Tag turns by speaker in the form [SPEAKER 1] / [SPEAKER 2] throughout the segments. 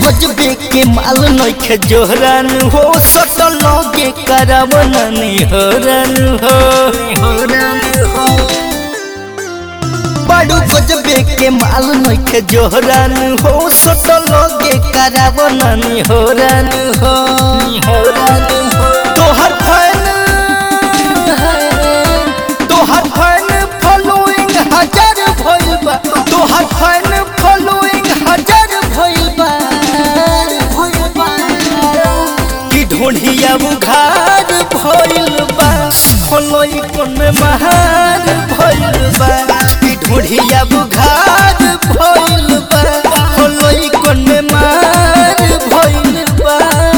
[SPEAKER 1] गजबे के माल नइखे जोहरान हो सटल लगे करवन निहरन हो बड़ू गजबे के माल नइखे जोहरान हो सटल लगे करवन निहरन हो तोहर फैन तोहर फैन फॉलोइंग हजार भइल बा तोहर फैन फॉलोइंग हजार भइल बा कि ढोढ़िया बुघार भइल बा फॉलोइंग कोन में महार भइल बा कि ढोढ़िया बुघार भइल बा फॉलोइंग कोन में महार भइल बा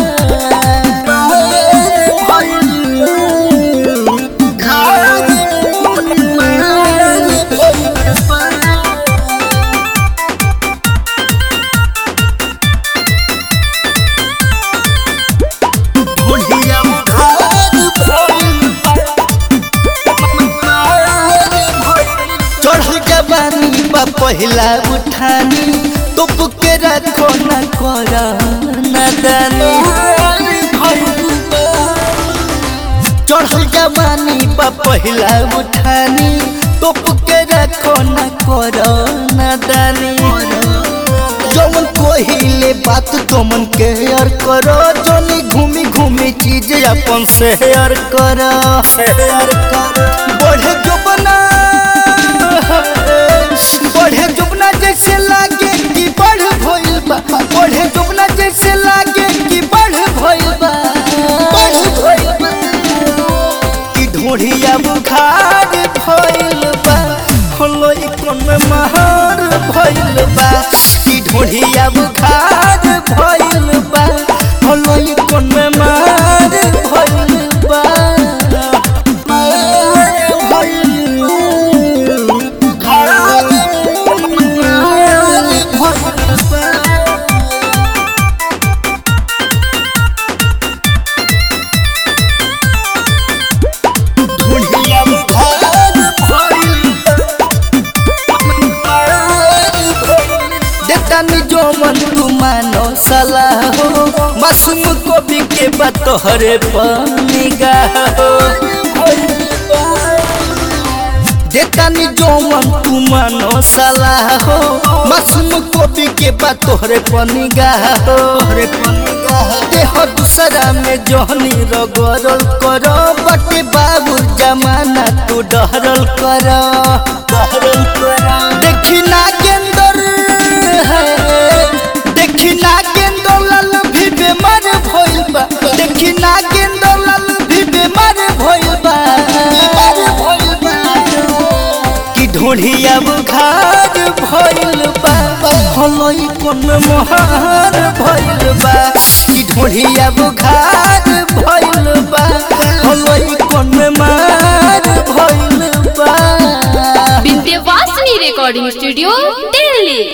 [SPEAKER 1] चढ़ल जवानी बा पहिला उठानी तुप के रखो न कर नदानी चढ़ल जवानी बा पहिला उठानी तुप के रखो न कर नदानी जवन कोहिले बात तुमन केयर करो जनी घूमी घूमी चीज अपन शेयर करो शेयर करो बढ़े जो बना बढ़े जुबना जैसे लागे कि बढ़ भइल बा बढ़े जुबना जैसे लागे कि बढ़ भइल बा बढ़ भइल बा कि ढोढ़िया बुखार भइल बा होलोई कोन में महार भइल बा कि ढोढ़िया बुखार भइल बा होलोई कोन में महार भइल बा देतानी जो मन तू मानो सलाह हो मासूम को भी के बतोहरे निगाह हो देतानी जो मन तू मानो सलाह हो मासूम को भी के बतोहरे निगाह हो देह दूसरा में जोहनी रगरल करो बटे बाबू जमाना तू डहरल करो डहरल करो देखी ना गेंदर है देखी ना गेंदर लाल भी बेमार भइल बा देखी ना गेंदर लाल भी बेमार भइल बा बीमार भइल बा कि ढोढ़िया बुघार भइल बा हलई कोन मोहार भइल बा कि ढोढ़िया बुघार भइल बा हलई कोन मार भइल बा
[SPEAKER 2] विंध्यवासिनी रिकॉर्डिंग स्टूडियो दिल्ली